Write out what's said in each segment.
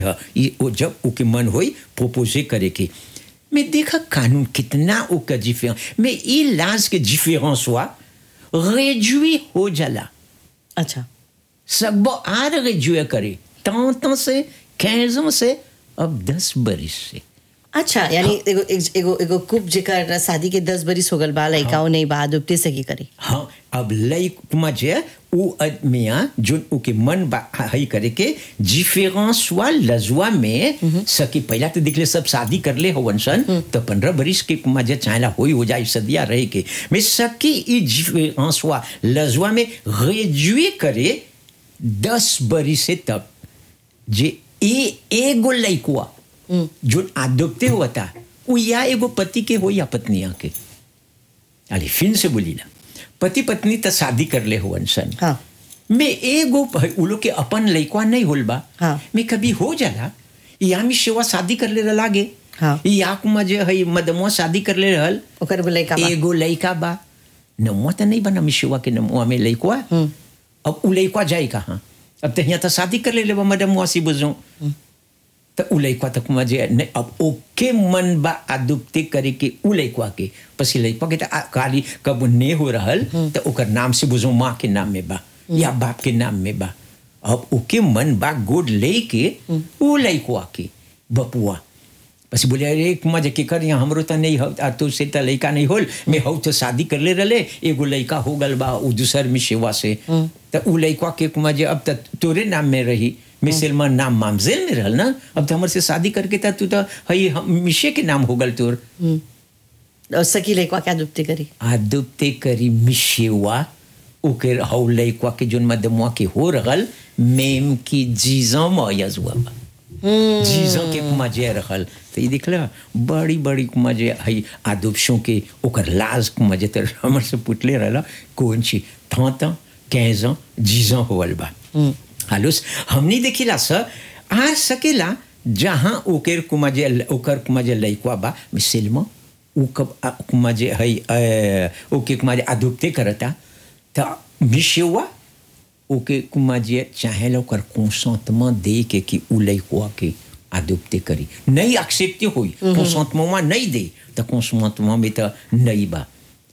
ह, ई ओ जब ओके मन होई प्रोपोजे करे के मैं देखा कानून कितना ओका डिफरेंस mais ई लाज के डिफरेंस हुआ réduit हो जाला अच्छा सब आर réduit करे tant से 15 ans से अब 10 बरिस से अच्छा यानी एगो एगो- एगो एगो कुप जेकर शादी के दस बरिस हो गल बा लइकाओ नहीं बा दुपटे से की करी हाँ अब लई मजे उ आदमिया जो उके मन बा हई करे के डिफरेंस हुआ लजुआ में सकी पहला तो दिखले सब शादी कर ले हो सन तो पंद्रह बरिस के मजे चाहला होई हो जाए सदिया रहे के मैं सकी ई डिफरेंस हुआ लजुआ में रेड्यूए करे दस बरिस से तक जे ए एगो लइकुआ जो आदोपते हुआ था वो या एगो पति के हो या पत्निया के अरे फिर से बोली ना पति पत्नी तो शादी कर ले हो सन हाँ मैं एगो प- उ लोग के अपन लइकवा नहीं होल बा हाँ। मैं कभी हो जाला या मी सेवा शादी कर ले लागे हाँ। या कुमा जे हई मदमुआ शादी कर ले रहल ओकर बोले का बा एगो लइका बा नमुआ तो नहीं बना मिशुआ के नमुआ में लइकवा अब उ लइकवा जाए कहाँ अब तो यहाँ तो शादी कर ले लेबा मदमुआ सी बुझो तो उ लइकवा तक मजे नहीं अब ओके मन बा आदुप्ते करे के उ लइकवा के पसी लइकवा के तो आ- खाली कब ने हो रहल तो ओकर नाम से बुझो माँ के नाम में बा या बाप के नाम में बा अब ओके मन बा गोद ले के उ लइकवा के बपुआ बस बोले अरे कुमा जे के कर यहाँ हमरो तो नहीं हो आ तो से तो लइका नहीं होल मैं हऊ तो शादी कर ले रले एगो लइका हो गल बा उ दूसर में सेवा से तो उ लइका के कुमा जे अब तक तोरे नाम में रही मिसलमा नाम मामजेल में रहल ना अब तो हमर से शादी करके था तू तो हई हम- मिशे के नाम हो गल तोर और सकी लइकवा क्या दुपटे करी आदुपते करी मिशेवा ओके हऊ लइका के जोन मदमुआ के हो रहल मेम की जीजा मयज हुआ बा जीजा के कुमा जे रहल तो ये दिखला बड़ी बड़ी कुमा जे हई आदुपशों के ओकर लाज कुमा जे तर हमर से पुटले रहला कौन ची थाता कैजा जीजा होवल बा हालुस हमनी देखिला स आ सकेला जहाँ ओकर कुमा जे ओकर कुमा जे लइकवा बा मिसलमा उ कब आ- कुमा जे हई अ, ओके कुमा जे आदुपते करता त मिशेवा ओके कुमा जे चाहेला ओकर कंसेंटमेंट दे के कि उ लइकवा के आदुपते करी नहीं एक्सेप्टे होई कंसेंटमेंट नहीं दे त कंसेंटमेंट में त नहीं बा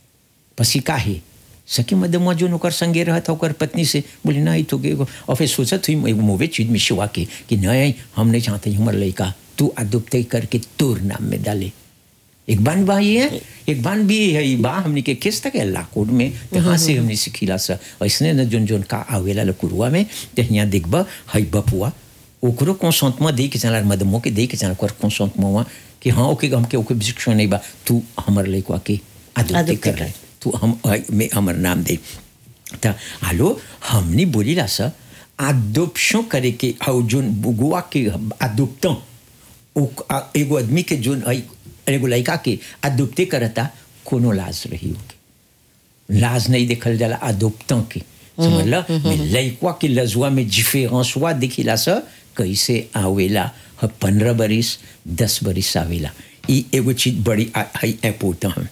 पसी काहे सखी मदमा जो ओकर संगे रहत ओकर पत्नी से बोले नहीं तो के और फिर सोचत हुई एगो मोवे चीज में शिवा के कि नहीं हम नहीं चाहते हमर लड़का तू अदुप्ते करके तोर नाम में डाले एक बान बा ये है एक बान भी है ई बा हमने के किस तक अल्लाह कोड में तहाँ से हमने सिखिला सा ऐसने न जोन जोन का आवेला लकुरुआ में ते यहाँ देखबा हई बपुआ ओकरो कंसेंटमेंट दे के चला मदमो के दे के चला ओकर कंसेंटमेंट हुआ कि हाँ ओके हम के ओके शिक्षा नहीं बा तू हमर लड़का के अदुप्ते अदुप्ते कर रहे तू हम में हमर नाम दे त हालो हमने बोलीला सा आदोप्शन करे के हाउ जोन बुगुआ के आदोप्तों ओ- आ- एगो आदमी के जोन हई एगो लड़का के आदोप्ते करता कोनो लाज रही होगी लाज नहीं देखल जाला आदोप्तों के समझला मैं लड़का के लजुआ में डिफरेंस हुआ दिखिला सा कैसे आवेला ह पंद्रह बरिस दस बरिस आवेला ई एगो चीज बड़ी आ- हई इम्पोर्टेंट है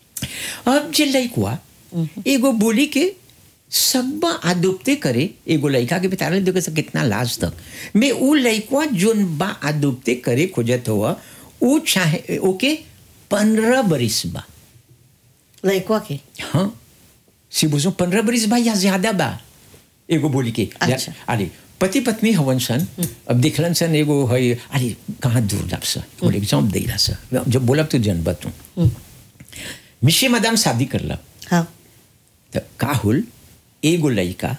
अब जे लइकवा एगो बोली के सब आदोप्ते करे एगो लइका के बता रहे देखो से कितना लाज तक मैं उ लइकवा जोन बा आदोप्ते करे खोजत हुआ उ चाहे ओके पंद्रह बरिस बा लइकवा के हाँ सी बुझो पंद्रह बरिस बा या ज्यादा बा एगो बोली के अच्छा। अरे पति पत्नी हवन सन अब देखलन सन एगो है अरे कहाँ दुर्लभ सा बोले एग्जाम देला सा जब बोलब तो जनबा तू मिशे मदाम शादी करला हाँ त का होल एगो लइका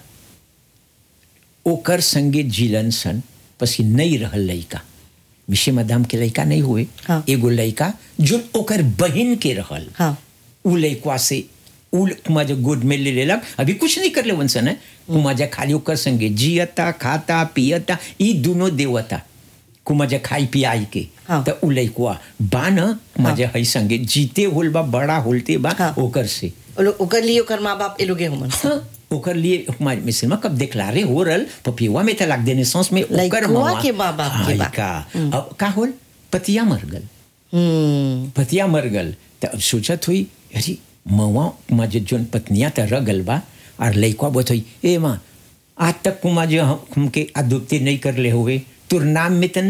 ओकर संगे जिलन सन पसी नहीं रहल लइका मिशे मदाम के लइका नहीं हुए हाँ। एगो लइका जो ओकर बहन के रहल हाँ उ लइकवा से उ कुमाजा गोद में ले लेलक अभी कुछ नहीं कर ले वंसन है कुमाजा खाली ओकर संगे जियता खाता पियता ई दोनों देवता कुमाजा खाई पियाई के हाँ। त उ लइकवा बा न कुमाजा हई संगे जीते होल बा बड़ा होलते बा हाँ। ओकर से ओ लोग- ओकर लिए ओकर माँ बाप ए लोगे हमन हाँ, ओकर लिए हमारे मिसल में कब देखलारे हो रल पपिवा में तलाक देने सांस में ओकर लइकवा मवा- के माँ बाप के हाय बा। का अब का होल पतिया मर गल हम्म पतिया मर गल तो अब सोचत हुई अरे मवा कुमा जो जोन पत्निया तो रह गल बा और लइकवा बोत हुई ए माँ आज तक कुमा जो हम हमके आदुप्ति नहीं कर ले हुए तोर नाम में त